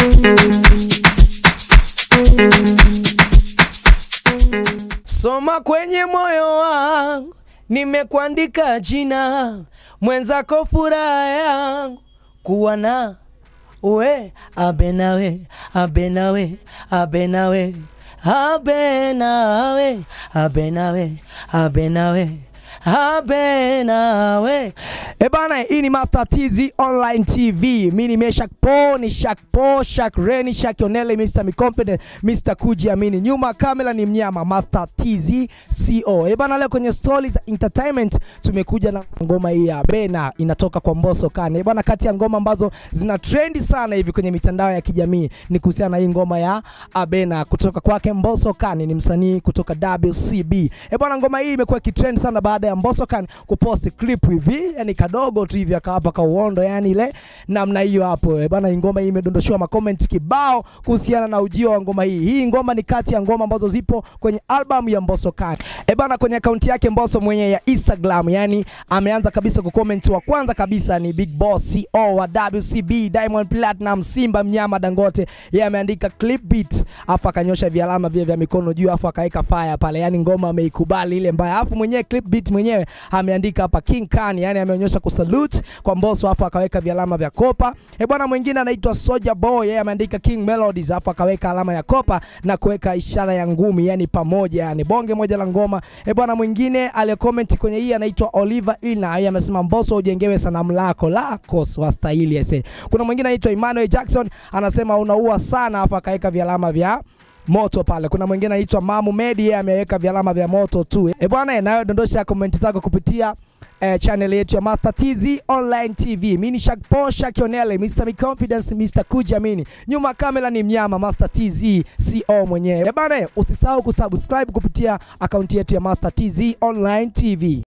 Soma kwenye moyo wangu, nimekuandika jina mwenzako, furaha yangu kuwa na we abe nawe abe nawe abe nawe abe nawe abe nawe abe nawe abe nawe. E bana, hii ni Master TZ Online TV. Mimi ni Meshak Po, ni Shak Po, Shak Reni, Shak Onele, Mr. Mi Confident, Mr. Kujiamini. Nyuma kamera ni mnyama Master TZ CO. E bana, leo kwenye stories za entertainment tumekuja na ngoma hii ya Bena inatoka kwa Mbosso Kane. E bana, kati ya ngoma ambazo zina trendi sana hivi kwenye mitandao ya kijamii ni kuhusiana na hii ngoma ya Abena kutoka kwake Mbosso Kane, ni msanii kutoka WCB. E bana, ngoma hii imekuwa kitrend sana baada ya Mbosso Kane kupost clip hivi, yani kadogo tu hivi akawapa ka uondo, yani ile namna hiyo hapo. E bana, hii ngoma hii imedondoshewa makomenti kibao kuhusiana na ujio wa ngoma hii. Hii ngoma ni kati ya ngoma ambazo zipo kwenye album ya Mbosso Kane. E bana, kwenye akaunti yake Mbosso mwenye ya Instagram, yani ameanza kabisa kucomment, wa kwanza kabisa ni Big Boss CEO wa WCB, Diamond Platinum, Simba Mnyama Dangote. Yeye ameandika clip beat, afu akanyosha vialama vile vya mikono juu, afu akaweka fire pale, yani ngoma ameikubali ile mbaya. Afu mwenyewe clip beat mwenyewe ameandika hapa King Khan, yani ameonyesha kusalute kwa Mbosso, afu akaweka vialama vya kopa. E bwana, mwingine anaitwa Soja Boy, yeye ameandika King Melodies, afu akaweka alama ya kopa na kuweka ishara ya ngumi, yani pamoja, yani bonge moja la ngoma. E bwana, mwingine aliyecomment kwenye hii anaitwa Oliver Ina, yeye amesema Mbosso ujengewe sanamu lako lako wastahili ese. Kuna mwingine anaitwa Emmanuel Jackson anasema unaua sana, afu akaweka vialama vya moto pale. Kuna mwingine anaitwa Mamu Medi, yeye ameweka vialama vya moto tu. E bwana, nayo dondosha komenti zako kupitia eh, channel yetu ya Master TZ Online TV. Mimi ni Shak Po Shak Onele, Mr. Mi Confidence, Mr. Kujiamini. Nyuma kamera ni mnyama Master TZ CO mwenyewe. E bwana, usisahau kusubscribe kupitia akaunti yetu ya Master TZ Online TV.